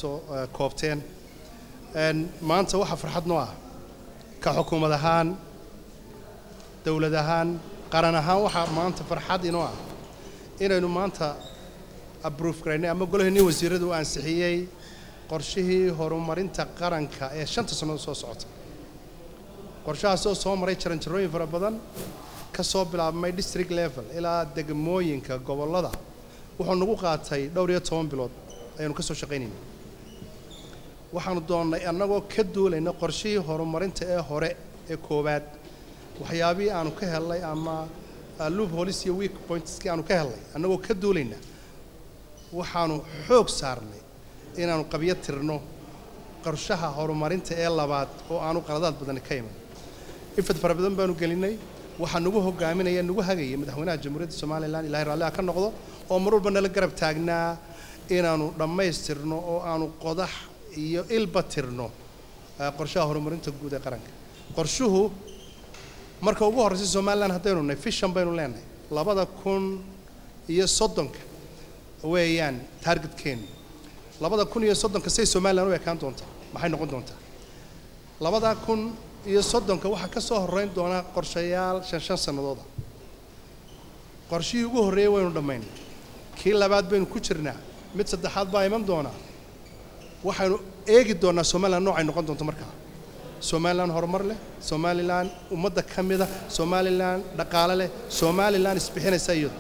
soo eh, koobteen Een, maanta waxaa farxad noo ah ka xukuumad ahaan dowlad ahaan qaran ahaan waxaa maanta farxad inoo ah inaynu maanta abruuf garaynay ama golaheenii wasiiradu uu ansixiyey qorshihii horumarinta qaranka ee shanta sannadood soo socota qorshahaasoo soo maray jaranjarooyin fara badan ka soo bilaabmay district level ilaa degmooyinka gobollada wuxuu nagu qaatay dhowr iyo toban bilood ayaanu ka soo shaqaynayna waxaanu doonnay annagoo ka duulayna qorshihii horumarinta ee hore ee koowaad waxyaabihii aanu ka helnay ama uh, loopholes iyo weak pointskii aanu ka helnay annagoo ka duulayna waxaanu xoog saarnay inaanu qabyo tirno qorshaha horumarinta ee labaad oo aanu qaladaad badani ka iman ifad fara badan baanu gelinay waxaa nagu hogaaminaya nagu hagaya madaxweynaha jamhuuriyadda somalilan ilahay raalliha ka noqdo oo mar walba nala garab taagnaa inaanu dhammaystirno oo aanu qodax iyo ilba tirno eh, qorshaha horumarinta guud ee qaranka qorshuhu marka ugu horreysa somalilan haddaynu nahay fishan baynu leenahay labada kun iyo soddonka weeyaan targetkeenu labada kun iyo soddonka say somalilan u ekaan doontaa maxay noqon doontaa labada kun iyo soddonka waxaa ka soo horreyn doonaa qorshayaal shan shan sannadooda qorshihii ugu horreeyey waynu dhammaynay kii labaad baynu ku jirnaa mid saddexaad baa iman doonaa waxaynu eegi doonaa somalilan noocay noqon doonto markaa somalilan horumar leh somalilan ummadda ka mida somalilan dhaqaale leh somalilan isbixinaysa iyadu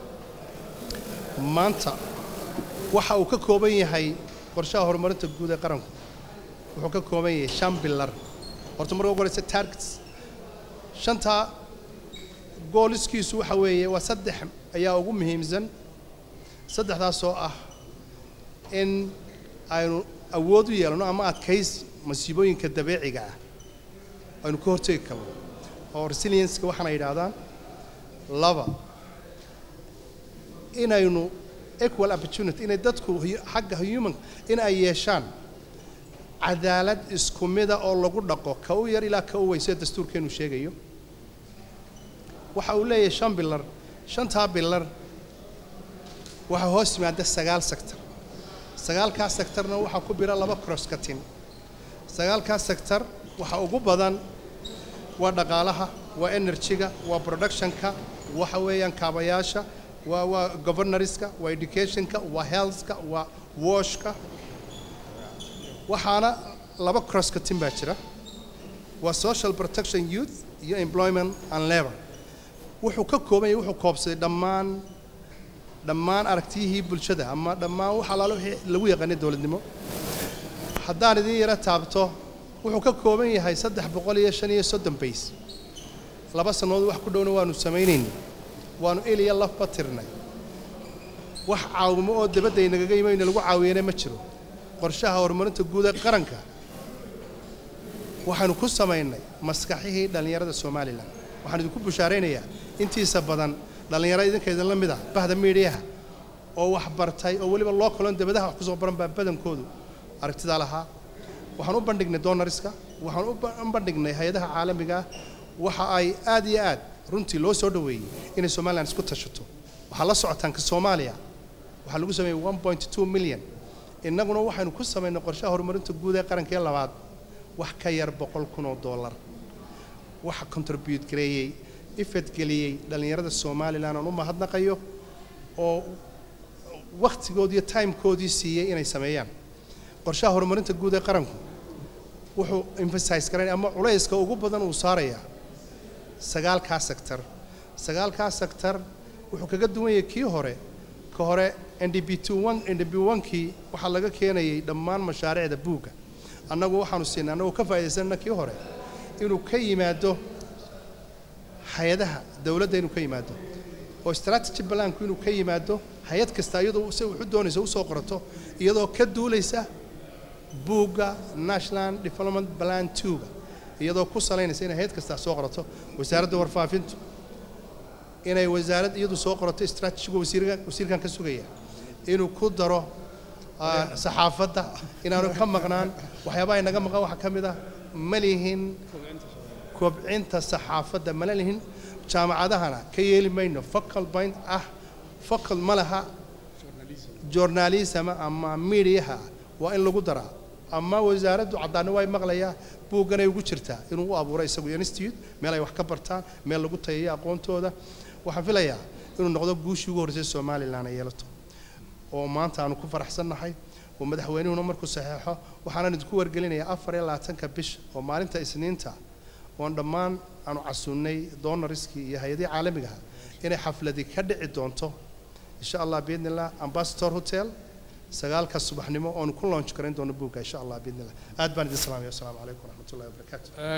maanta waxa uu ka kooban yahay qorshaha horumarinta guud ee qaranku wuxuu ka kooban yahay shan bilar horta marka ugu horeysa targets shantaa gooliskiisu waxa weeye waa saddex ayaa ugu muhiimsan saddexdaasoo ah in aynu awood u yeelano ama adkays masiibooyinka dabeeciga ah aynu ka hortegi karno oo resilienska waxaana yidhaahdaan laba inaynu equal opportunity inay dadku hu- xagga human in ay yeeshaan cadaalad isku mida oo lagu dhaqo ka u yar ilaa ka u weyn sida dastuurkeenu sheegayo waxa uu leeyahay shan bilar shantaa bilar waxaa hoos yimaada sagaal sector sagaalkaa sectorna waxaa ku bira laba cross katin sagaalkaa sector waxa ugu badan waa dhaqaalaha waa energy-ga waa productionka waxa weeyaan kaabayaasha waa waa governorska waa educationka waa healthka waa washka waxaana laba cross katin baa jira waa social protection youth iyo employment and labor wuxuu ka kooban yahay wuxuu koobsaday dhammaan dhammaan aragtiyihii bulshada ama dhammaan wax alaalo wixii lagu yaqaanay dowladnimo haddaan idin yaro taabto wuxuu ka kooban yahay saddex boqol iyo shan iyo soddon bays laba sannadood wax ku dhowna waanu samaynaynay waanu il iyo lafba tirnay wax caawimo oo dabadda inagaga yimayna lagu caawiyana ma jiro qorshaha horumarinta guud ee qaranka waxaanu ku samaynay maskaxihii dhallinyarada somalilan waxaan idinku bushaaraynayaa intiisa badan dhallinyaro idinka idin la mid ah bahda miidhiyaha oo wax bartay oo weliba loo kaloon dabadaha wax kusoo baran baa badankoodu aragtidaa lahaa waxaan u bandhignay donoriska waxaan u ba- u bandhignay hay-adaha caalamiga ah waxa ay aad iyo aad runtii loo soo dhoweeyey inay somalilan isku tashato waxaa la socotaan ka soomaaliya waxaa lagu sameeyey one point two million innaguna waxaynu ku samaynay qorshaha horumarinta guud ee qaranka ee labaad wax ka yar boqol kun oo dollar waxa contribute gareeyey ifad geliyey dhallinyarada somalilan aan u mahadnaqayo oo wakhtigoodii iyo timekoodii siiyey inay sameeyaan qorshaha horumarinta guud ee qaranku wuxuu emphasize garanaya ama culayska ugu badan uu saarayaa sagaalkaa sector sagaalkaa sector wuxuu kaga duwan yahay kii hore ka hore ndb two one ndb one-kii waxaa laga keenayay dhammaan mashaariicda buugga annagu waxaanu siinay annagoo ka faa'iidaysanna kii hore inuu ka yimaado hay-adaha dowladda inuu ka yimaado oo strategy planku inuu ka yimaado hay-ad kasta iyadoo se wuxu doonaysa usoo qorato iyadoo ka duulaysa buugga national development plan two-ga iyadoo ku salaynaysa inay hay-ad kastaa soo qorato wasaaradda warfaafintu inay wasaarad iyadu soo qorato strategiga wasiirka wasiirkan ka sugaya inuu ku daro ah, saxaafadda inaanu ka maqnaan waxyaabaha inaga maqan waxaa ka mid ah ma lihin kobcinta saxaafadda mana lihin jaamacadahana ka yeeli mayno focal point ah focal ma laha journalism ama mediaha waa in lagu daraa ama wasaaraddu caddaanni way maqlayaa buugganay ugu jirtaa inuu u abuuro isagu institute meel ay wax ka bartaan meel lagu tayayo aqoontooda waxaan filayaa inuu noqdo guushii ugu horreysay somalilan ay yeelato oo maanta aanu ku faraxsannahay oo madaxweynuhuna markuu saxeexo waxaanan idinku wargelinayaa afar iyo labaatanka bisha oo maalinta isniinta oon dhammaan aanu casuunnay donoriskii iyo hay-adihii caalamigaha inay xafladi ka dhici doonto insha allah biidni illah ambassador hotel sagaalka subaxnimo oonu ku launch garayn doono buugga insha allah biidni illah aad baan idin salaamaya wasalaamu calaykum waraxmatullahi wabarakaatu